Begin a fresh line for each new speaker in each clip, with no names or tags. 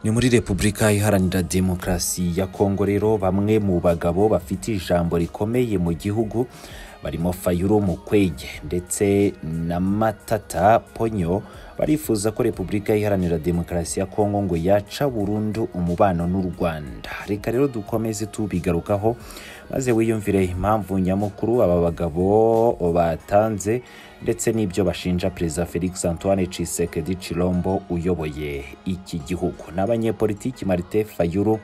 ni muri repubulika iharanira demokarasi ya kongo rero bamwe mu bagabo bafite ijambo rikomeye mu gihugu barimo fayuro mukwege ndetse na matata ponyo barifuza ko repubulika iharanira demokarasi ya kongo ngo yaca burundu umubano n'u rwanda reka rero dukomeze tubigarukaho maze wiyumvire impamvu nyamukuru aba bagabo batanze ndetse n'ibyo bashinja perezida felix antoine cisekedi cirombo uyoboye iki gihugu n'abanyepolitiki marite fayuru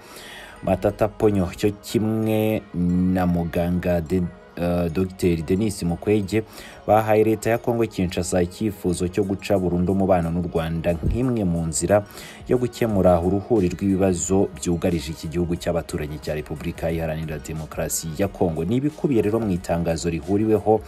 matata ponyo cyo kimwe na muganga de Uh, Dr Denis Mukwege bahaye leta ya Kongo Kinshasa icyifuzo cyo guca burundu umubano n'u Rwanda nk'imwe mu nzira yo gukemura uruhuri rw'ibibazo byugarije iki gihugu cy'abaturanyi cya Repubulika Iharanira Demokarasi ya Kongo ni ibikubiye rero mu itangazo rihuriweho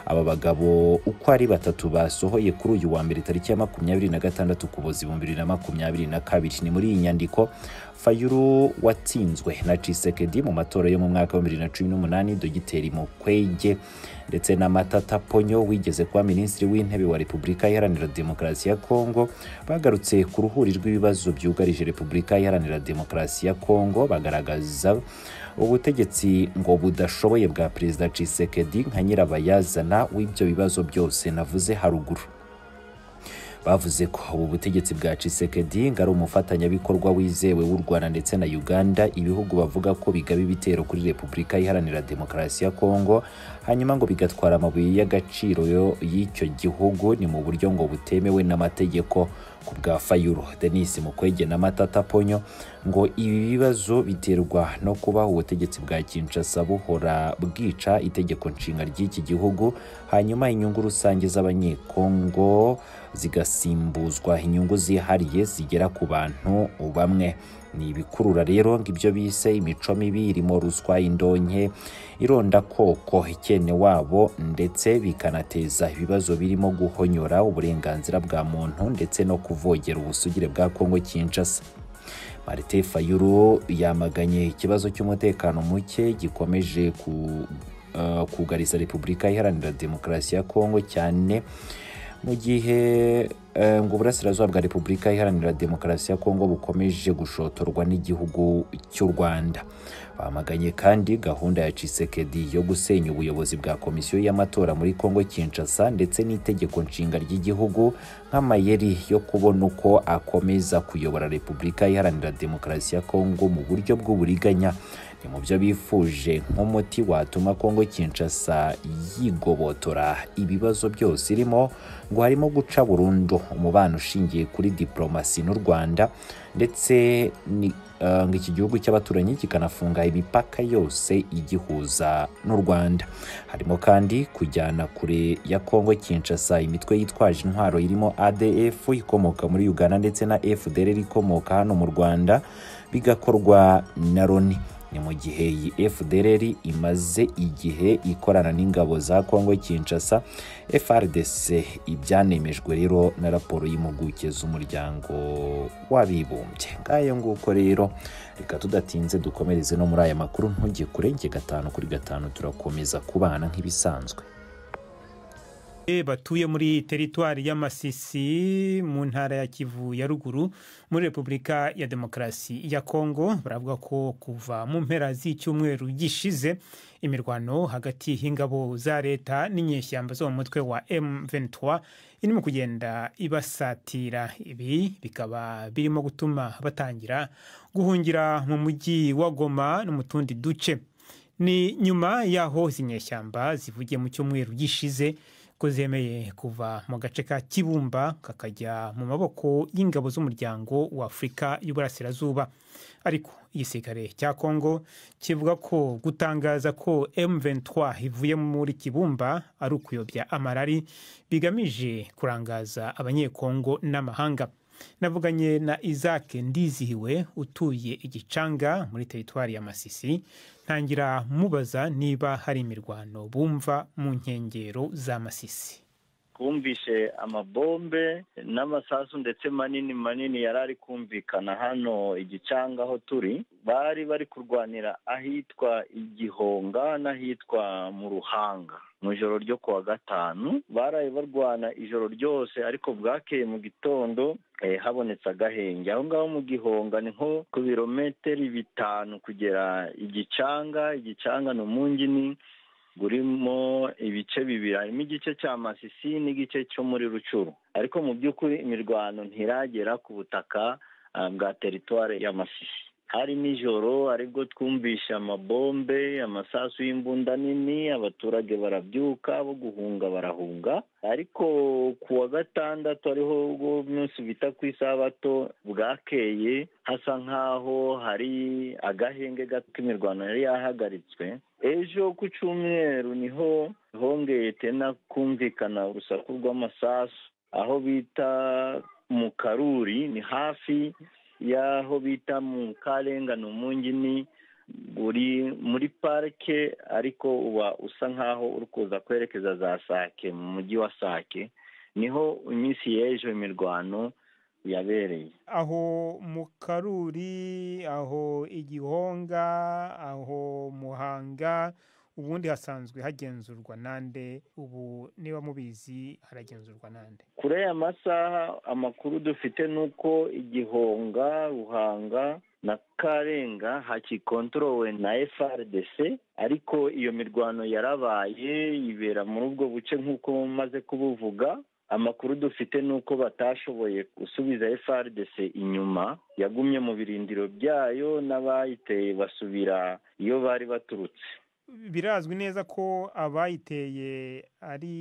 aba bagabo uko ari batatu basohoye kuri uyu wa mbere tariki ya makumyabiri na gatandatu Ukuboza ibihumbi bibiri na makumyabiri na kabiri ni muri iyi nyandiko fayuru watsinzwe na cisekedi mu matora yo mu mwaka wa bibiri na cumi n'umunani dogiteri mukwege ndetse na matata ponyo wigeze kuba minisitiri w'intebe wa repubulika iharanira demokarasi ya kongo bagarutse ku ruhuri rw'ibibazo byugarije repubulika iharanira demokarasi ya kongo bagaragaza ubutegetsi ngo budashoboye bwa perezida cisekedi nka nyirabayazana w'ibyo bibazo byose navuze haruguru bavuze ko ubu butegetsi bwa Tshisekedi ngo ari umufatanyabikorwa wizewe w'u Rwanda ndetse na Uganda ibihugu bavuga ko bigaba ibitero kuri Repubulika Iharanira Demokarasi ya Kongo hanyuma ngo bigatwara amabuye y'agaciro y'icyo gihugu ni mu buryo ngo butemewe n'amategeko ku bwa Fayuro Denis Mukwege na Matata Ponyo ngo ibi bibazo biterwa no kuba ubutegetsi bwa Kinshasa buhora bwica itegeko nshinga ry'iki gihugu hanyuma inyungu rusange z'abanyekongo zigasimbuzwa inyungu zihariye zigera ku bantu bamwe ni ibikurura rero ngo ibyo bise imico mibi irimo ruswa indonke irondakoko ikene wabo ndetse bikanateza ibibazo birimo guhonyora uburenganzira bwa muntu ndetse no kuvogera ubusugire bwa kongo kinshasa marite fayuro yamaganye ikibazo cy'umutekano muke gikomeje ku uh, kugariza repubulika iharanira demokarasi ya kongo cyane mu gihe ngo uburasirazuba bwa repubulika iharanira demokarasi ya kongo bukomeje gushotorwa n'igihugu cy'u rwanda bamaganye kandi gahunda ya cisekedi yo gusenya ubuyobozi bwa komisiyo y'amatora muri kongo kinshasa ndetse n'itegeko nshinga ry'igihugu nk'amayeri yo kubona uko akomeza kuyobora repubulika iharanira demokarasi ya kongo mu buryo bw'uburiganya ni mu byo bifuje nk'umuti watuma kongo kinshasa yigobotora ibibazo byose irimo ngo harimo guca burundu umubano ushingiye kuri diplomasi n'u rwanda ndetse ngo iki gihugu cy'abaturanyi kikanafunga imipaka yose igihuza n'u rwanda harimo kandi kujyana kure ya kongo kinshasa imitwe yitwaje intwaro irimo adf ikomoka muri uganda ndetse na fdr ikomoka hano mu rwanda bigakorwa na loni ni mu gihe iyi FDLR imaze igihe ikorana n'ingabo za Kongo Kinshasa FRDC ibyanemejwe rero na raporo y'impuguke z'umuryango w'abibumbye ngayo nguko rero reka tudatinze dukomereze no muri aya makuru ntujye kurenge gatanu kuri gatanu turakomeza kubana nk'ibisanzwe
batuye muri teritwari y'amasisi mu ntara ya kivu ya ruguru muri repubulika ya demokarasi ya kongo baravuga ko kuva mu mpera z'icyumweru gishize imirwano hagati y'ingabo za leta n'inyeshyamba zo mu mutwe wa m23 irimo kugenda ibasatira ibi bikaba birimo gutuma batangira guhungira mu mujyi wa goma no mu tundi duce ni nyuma y'aho izi nyeshyamba zivugiye mu cyumweru gishize ko zemeye kuva mu gace ka kibumba kakajya mu maboko y'ingabo z'umuryango w'afurika y'uburasirazuba ariko igisirikare cya kongo kivuga ko gutangaza ko m23 ivuye muri kibumba ari ukuyobya amarari bigamije kurangaza abanyekongo n'amahanga navuganye na isaac ndizihiwe utuye igicanga muri teritwari ya masisi ntangira mubaza niba hari imirwano bumva mu nkengero za masisi
twumvishe amabombe n'amasasu ndetse manini manini yari ari kumvikana hano igicanga aho turi bari bari kurwanira ahitwa igihonga n'ahitwa mu ruhanga mu ijoro ryo kuwa gatanu baraye barwana ijoro ryose ariko bwakeye mu gitondo habonetse agahenge aho ngaho mu gihonga ni nko ku birometero bitanu kugera igicanga igicanga ni umungini burimo ibice bibiri harimo igice cya masisi n'igice cyo muri rucuru ariko mu by'ukuri imirwano ntiragera ku butaka bwa teritwari ya masisi hari nijoro aribwo twumvisha amabombe amasasu y'imbunda nini abaturage barabyuka bo guhunga barahunga ariko ku wa gatandatu ariho ubwo munsi bita ku isabato bwakeye hasa nk'aho hari agahenge gato k'imirwano yari yahagaritswe ejo ku cyumweru niho hongeye tena kumvikana urusaku rw'amasasu aho bita mu karuri ni hafi y'aho bita mu karenga ni umungini uri muri parike ariko uba usa nk'aho uri kuza kwerekeza za sake mu mujyi wa sake niho iminsi y'ejo imirwano yabereye
aho mu karuri aho igihonga aho muhanga ubundi hasanzwe hagenzurwa nande ubu niba mubizi haragenzurwa nande
kure ya masaha amakuru dufite ni uko igihonga ruhanga na karenga hakikontorowe na frdc ariko iyo mirwano yarabaye ibera muri ubwo buce nk'uko maze kubuvuga amakuru dufite ni uko batashoboye gusubiza frdc inyuma yagumye mu birindiro byayo n'abayiteye basubira iyo bari baturutse
birazwi neza ko abayiteye ari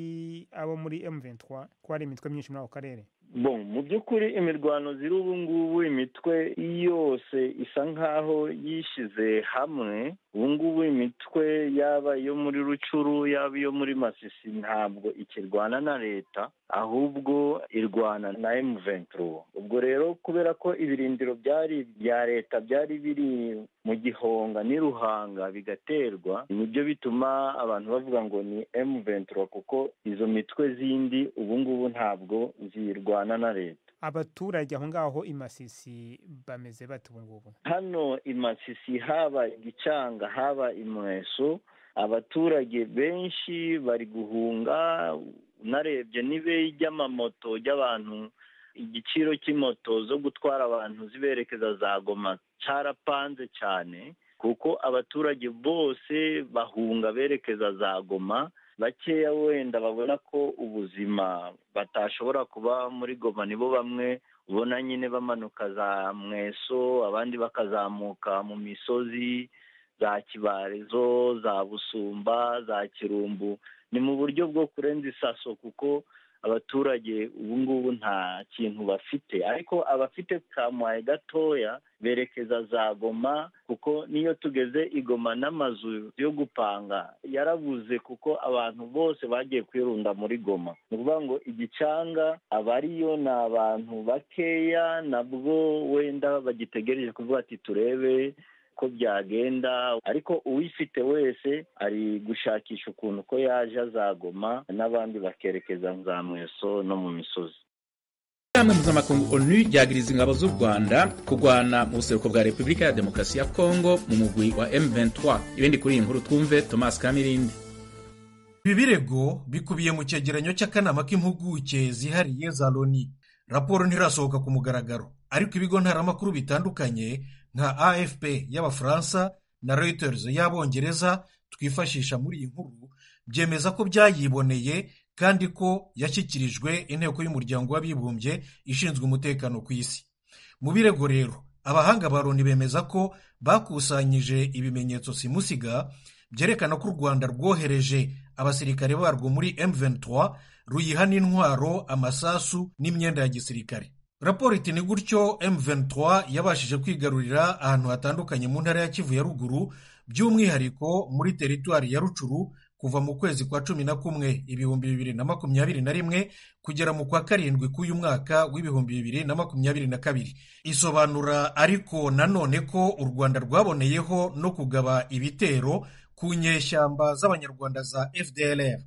abo muri M23 ko hari imitwe myinshi muri ako karere
bon mu by'ukuri imirwano ziri ubu ngubu imitwe yose isa nk'aho yishyize hamwe ubu ngubu imitwe yaba iyo muri rucuru yaba iyo muri masisi ntabwo ikirwana na leta ahubwo irwana na M23 ubwo rero kubera ko ibirindiro byari bya leta byari biri mu gihonga n'iruhanga bigaterwa nibyo bituma abantu bavuga ngo ni M23 kuko izo mitwe zindi ubu ngubu ntabwo zirwana na leta
abaturage aho ngaho imasisi bameze bate ubu ngubu
hano imasisi haba igicanga haba imweso abaturage benshi bari guhunga unarebye n'ibeyi ry'amamoto ry'abantu igiciro cy'imoto zo gutwara abantu ziberekeza za goma cyarapanze cyane kuko abaturage bose bahunga berekeza za goma bakeya wenda babona ko ubuzima batashobora kuba muri goma nibo bamwe ubona nyine bamanuka za mweso abandi bakazamuka mu misozi za kibarezo za busumba za kirumbu ni mu buryo bwo kurenza isaso kuko abaturage ubu ngubu nta kintu bafite ariko abafite kamuhaye gatoya berekeza za goma kuko niyo tugeze igoma n'amazu yo gupanga yarabuze kuko abantu bose bagiye kwirunda muri goma ni ukuvuga ngo igicanga abariyo ni abantu bakeya nabwo wenda bagitegereje kuvuga ati turebe ko byagenda ariko uwifite wese ari gushakisha ukuntu ko yaje azagoma n'abandi bakerekeza za mweso no mu misozi
inama mpuzamakungu onu ryagiriza ingabo z'u rwanda kurwana mu buseruko bwa repubulika ya demokarasi ya kongo mu mugwi wa m23 ibindi kuri iyi nkuru twumve thomas kamirindi
ibi birego bikubiye mu cyegeranyo cy'akanama k'impuguke zihariye za loni raporo ntirasohoka ku mugaragaro ariko ibigo ntaramakuru bitandukanye nka afp y'abafaransa na reuters y'abongereza twifashisha muri iyi nkuru byemeza ko byayiboneye kandi ko yashyikirijwe inteko y'umuryango w'abibumbye ishinzwe umutekano ku isi mu birego rero abahanga ba loni bemeza ko bakusanyije ibimenyetso simusiga byerekana ko u rwanda rwohereje abasirikare barwo muri m23 ruyiha n'intwaro amasasu n'imyenda ya gisirikare raporo iti ni gutyo M23 yabashije kwigarurira ahantu hatandukanye mu ntara ya Kivu ya ruguru by'umwihariko muri teritwari ya Rucuru kuva mu kwezi kwa cumi na kumwe ibihumbi bibiri na makumyabiri na rimwe kugera mu kwa karindwi k'uyu mwaka w'ibihumbi bibiri na makumyabiri na kabiri isobanura ariko nanone ko u rwanda rwaboneyeho no kugaba ibitero ku nyeshyamba z'abanyarwanda za fdlr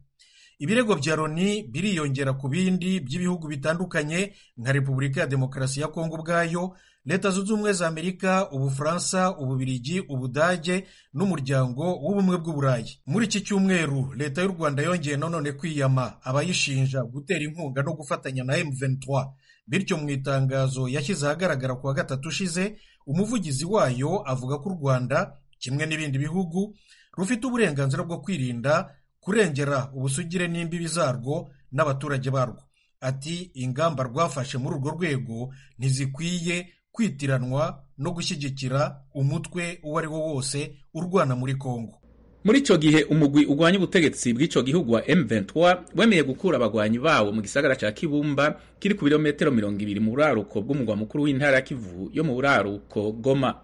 ibirego bya loni biriyongera ku bindi by'ibihugu bitandukanye nka repubulika ya demokarasi ya kongo ubwayo leta zunze ubumwe za amerika ubufaransa ububirigi ubudage n'umuryango w'ubumwe bw'uburayi muri iki cyumweru leta y'u rwanda yongeye nanone kwiyama abayishinja gutera inkunga no gufatanya na m23 bityo mu itangazo yashyize ahagaragara ku wa gatatu ushize umuvugizi wayo avuga ko u rwanda kimwe n'ibindi bihugu rufite uburenganzira bwo kwirinda kurengera ubusugire n'imbibi zarwo n'abaturage barwo ati ingamba rwafashe muri urwo rwego ntizikwiye kwitiranwa no gushyigikira umutwe uwo ari wo wose urwana muri kongo
muri icyo gihe umugwi urwanya ubutegetsi bw'icyo gihugu wa M23 wemeye gukura abagwanyi bawo mu gisagara cya Kibumba kiri ku birometero mirongo ibiri mu buraruko bw'umugwa mukuru w'intara ya Kivu yo mu buraruko Goma